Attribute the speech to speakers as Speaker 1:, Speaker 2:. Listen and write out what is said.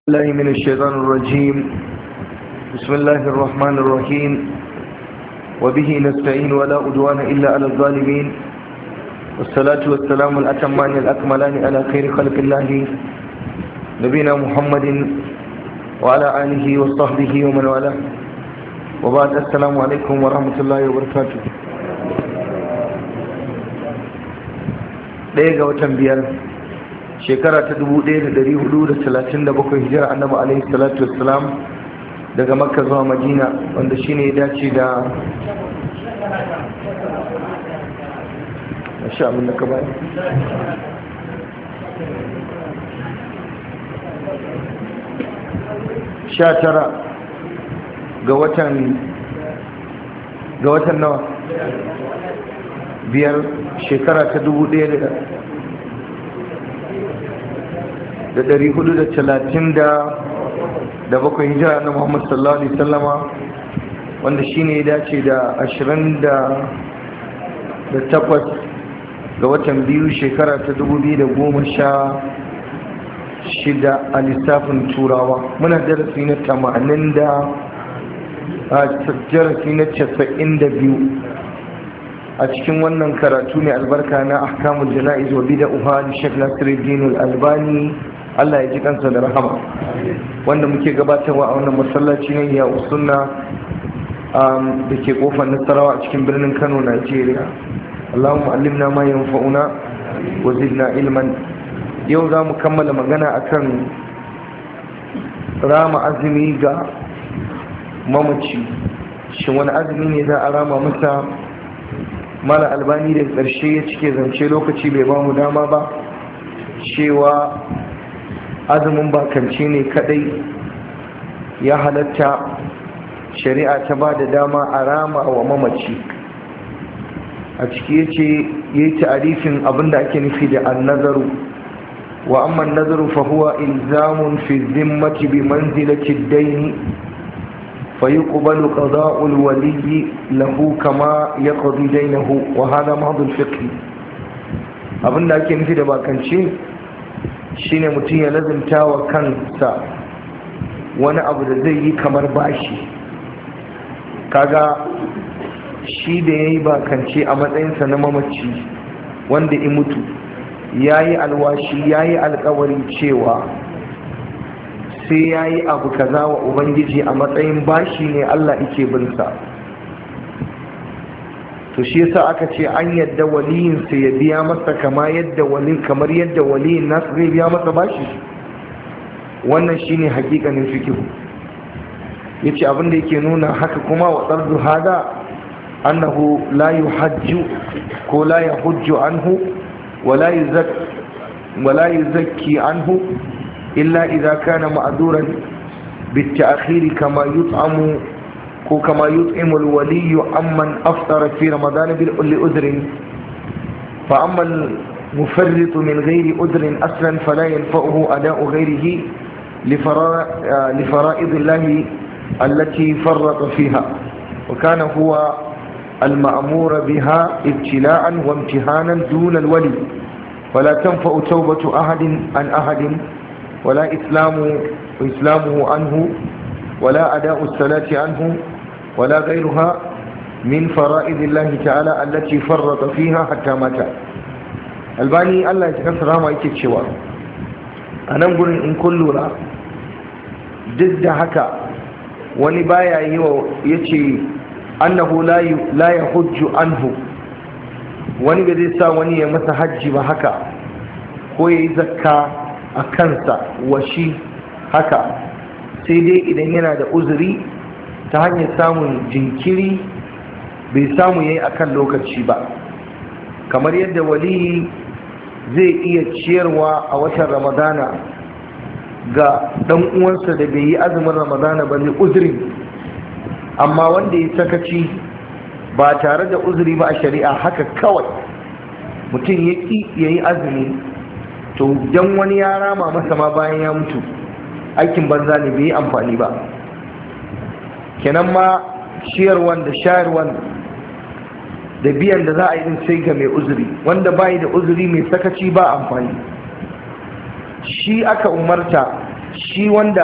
Speaker 1: الله من الشيطان الرجيم بسم الله الرحمن الرحيم وبه نستعين ولا أدوان إلا على الظالمين والصلاة والسلام الأتمان الأكملان على خير خلق الله نبينا محمد وعلى آله وصحبه ومن والاه وبعد السلام عليكم ورحمة الله وبركاته ɗaya ga watan biyar shekara ta 1437 hijira annabi alaihi salatu wassalam daga makka zuwa madina wanda shine ya dace da masha abin da ka bayan sha tara ga watan ga watan nawa biyar shekara ta dubu ɗaya da da ɗari hudu da talatin da da bakwai hijira na muhammad sallallahu alaihi sallama wanda shi ne ya dace da ashirin da da takwas ga watan biyu shekara ta dubu biyu da goma sha shida a lissafin turawa muna darasi na tamanin da a darasi na casa'in da biyu a cikin wannan karatu mai albarka na ahkamul jana'iz wa bida'uha da Sheikh Nasiruddin Al-Albani Allah ya ji kansa da rahama wanda muke gabatarwa a wannan masallaci ne ya usunna da ke kofar Nasarawa a cikin birnin Kano Najeriya Allahumma allimna ma yanfa'una wa zidna ilman yau za mu kammala magana akan rama azumi ga mamaci shin wani azumi ne za a rama masa mala albani da ƙarshe ya cike zance lokaci bai ba mu dama ba cewa azumin bakance ne kadai ya halatta shari'a ta ba da dama a rama wa mamaci a ciki ya ce ya yi ta'arifin abinda ake nufi da annazaru wa amma nazaru fa huwa ilzamun fi zimmati bi manzilati daini فيقبل قضاء الولي له كما يقضي دينه وهذا محض الفقه abin da ake nufi da bakance shine mutum ya lazimta wa kansa wani abu da zai yi kamar bashi kaga shi da ya yi bakance a matsayinsa na mamaci wanda in mutu ya yi alwashi ya yi alkawari cewa sai ya yi abu kaza wa ubangiji a matsayin bashi ne allah ike binsa to shi yasa aka ce an yadda waliyinsa ya biya masa kama yadda walin kamar yadda waliyin nasu zai biya masa bashi wannan shine hakikanin fikihu yace abin da yake nuna haka kuma wa tsardu hada annahu la yuhajju ko la yahujju anhu wala yuzakki wala yuzakki anhu إلا إذا كان معذورا بالتأخير كما يطعم كما يطعم الولي عمن أفطر في رمضان لأذر فأما المفرط من غير أذر أصلا فلا ينفعه أداء غيره لفرائض الله التي فرط فيها وكان هو المأمور بها ابتلاء وامتحانا دون الولي فلا تنفع توبة أحد عن أحد ولا إسلام إسلامه عنه ولا أداء الصلاة عنه ولا غيرها من فرائض الله تعالى التي فرط فيها حتى مات الباني الله يتكسر ما يتكشوا أنا أقول إن كل لا ضد هكا wani baya yi wa ya ce annahu la ya hujju anhu wani ba zai sa wani ya masa hajji ba haka ko ya yi zakka a kansa wa shi haka sai dai idan yana da uzuri ta hanyar samun jinkiri bai samu yayi akan lokaci ba kamar yadda waliyi zai iya ciyarwa a watan ramadana ga dan uwansa da bai yi azumin ramadana ba ne uzuri amma wanda ya sakaci ba tare da uzuri ba a shari'a haka kawai mutum ya ƙi ya yi azumi to dan wani ya rama masa ma bayan ya mutu aikin banza ne bai yi amfani ba kenan ma ciyarwan da shayarwan da biyan da za a yi din sai ga mai uzuri wanda bayi da uzuri mai sakaci ba amfani shi aka umarta shi wanda